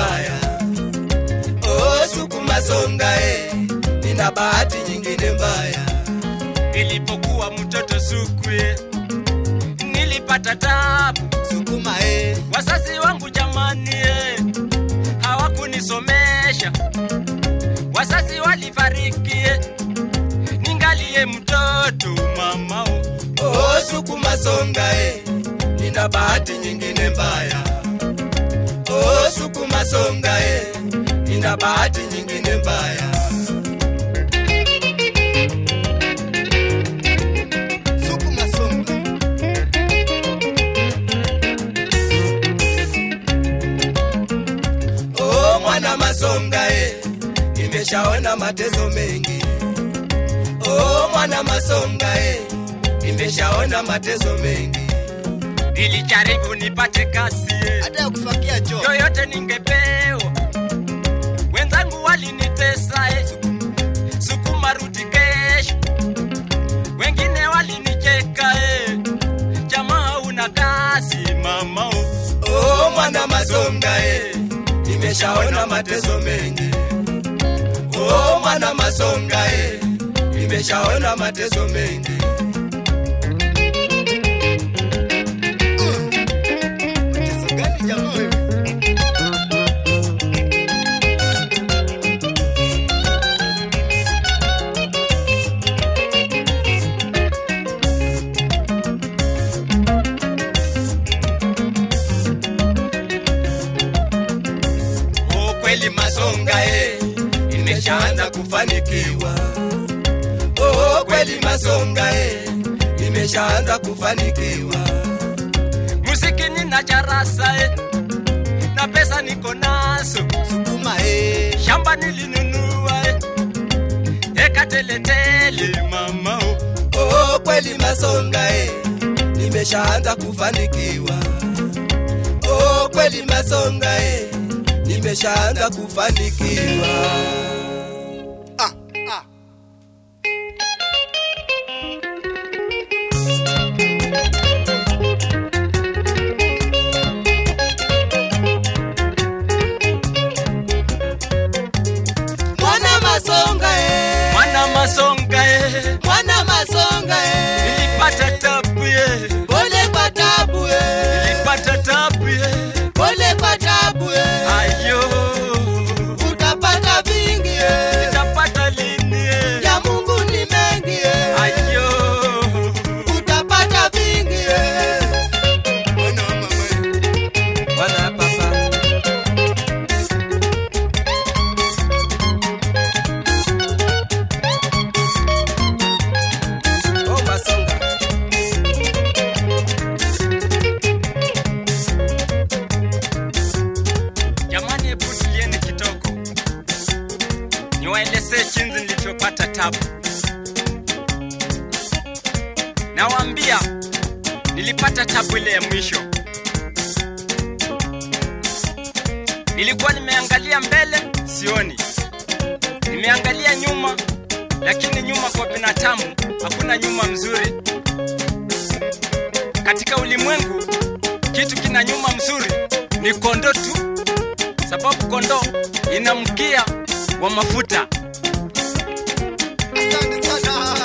mbaya. Oh, sukuma songa eh, nina bahati nyingine mbaya. Nilipokuwa mtoto sukwe, nilipata tabu. Sukuma eh, Wazazi wangu jamani, eh, hawakunisomesha. Wazazi walifariki, eh, ningalie mtoto mamao. oh, sukuma songa eh, nina bahati nyingine mbaya. Oh, sukuma songa eh, nina bahati nyingine mbaya. Sukuma songa. Oh, mwana masonga eh, nimeshaona mateso mengi. Oh, mwana masonga eh, nimeshaona mateso mengi. Nilijaribu nipate kazi, eh, Hata ya kufakia choo. yoyote ningepewa. Wenzangu walinitesa, eh, sukuma rudi kesho. Wengine walinicheka, eh, jamaa una kazi mamao. Oh, mwana masonga eh, nimeshaona mateso mengi. Oh, mwana masonga eh, nimeshaona mateso mengi. Mateso gani jamaa wewe? Oh, kweli masonga eh, nimeshaanza kufanikiwa. Oh, kweli masonga eh, nimeshaanza kufanikiwa. Muziki nina charasa, eh, na pesa niko nazo. Sukuma eh, Shamba nilinunua, eh, eka teletele mamao. oh, kweli masonga eh, nimeshaanza kufanikiwa. Oh, kweli masonga eh, nimeshaanza kufanikiwa. Ah, ah. Mwana masonga eh, Mwana masonga, eh, mwana masonga eh, nilipata tabu, eh, pole kwa tabu eh, nilipata tabu, eh, pole kwa tabu eh, ayo. utapata vingi eh, Nitapata lini, eh, ya Mungu ni mengi eh, ayo. utapata vingi eh. Bwana papa Oh, masonga. Jamani, hebu tulieni kitoko, niwaelezee jinsi nilivyopata tabu. Nawaambia nilipata tabu ile ya mwisho. Nilikuwa nimeangalia mbele, sioni, nimeangalia nyuma, lakini nyuma kwa binadamu hakuna nyuma mzuri. Katika ulimwengu kitu kina nyuma mzuri ni kondo tu, sababu kondo ina mkia wa mafuta. Asante sana.